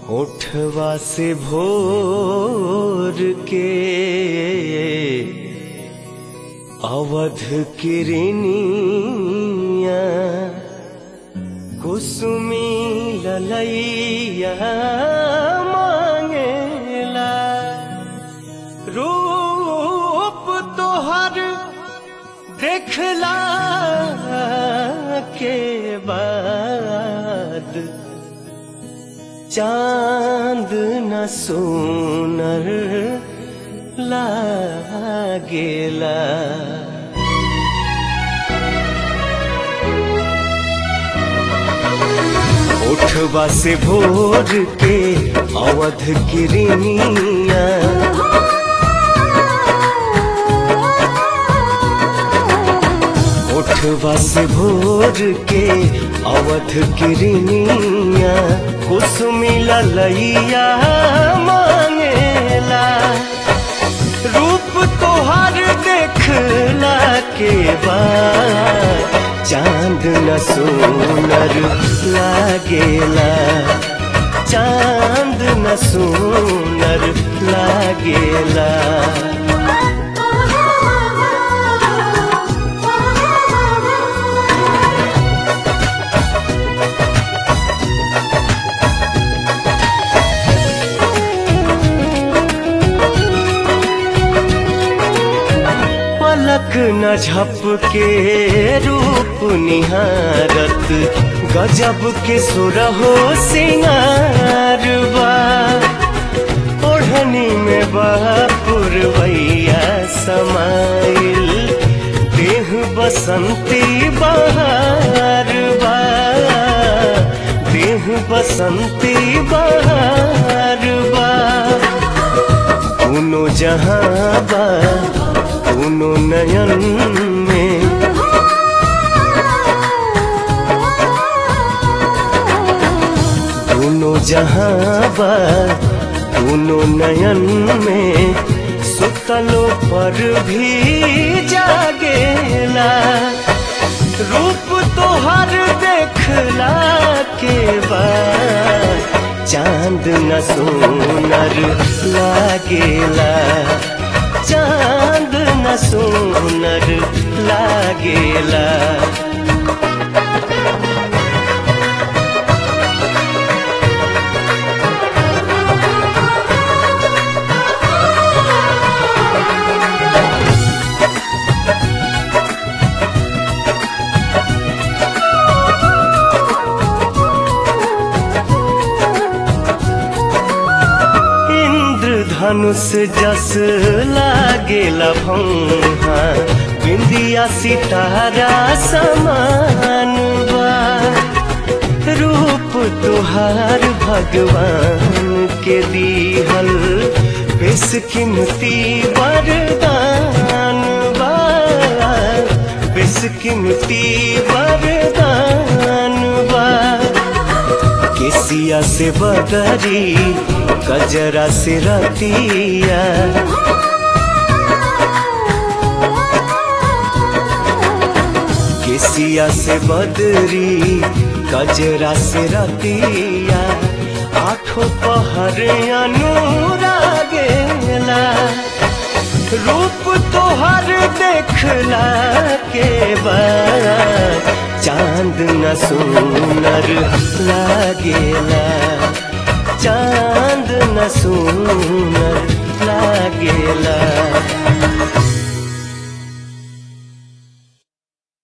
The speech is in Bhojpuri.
होठवा से भोर के अवध किरनिया कुसुमी ललैया मांगेला रूप तोहर देखला के बाद चांद न सोनर लागेला उठवा से भोर के अवध किरनिया उठवा से भोर के अवध किरनिया कुसुमी ललैया मांगेला रूप तोहर देखला के बाद चांद न सोनर लागेला चांद न सोनर लागेला पलक न झपके रूप निहारत गजब के सुरहो सिंगारवा ओढ़नी में बापुरवैया समाइल देह बसंती बहारवा देह बसंती बहारवा दोनों जहाँ बा दोनों नयन में दोनों जहाँ बा दोनों नयन में सुतलो पर भी जागेला रूप तोहर देखला के बाद चांद न सोनर लागेला चांद न सोनर लागेला धनुष जस लागेला भौहा बिंदिया सितारा समान बा रूप तुहार भगवान के दीहल बेस कीमती वरदान बा बेस कीमती वरदान बा केसिया से बदरी गजरा से रतिया केसिया से बदरी गजरा से रतिया आठों पहर अनुरागेला रूप तोहर देखला के बाद चांद न सोनर लागेला चांद न सोनर लागेला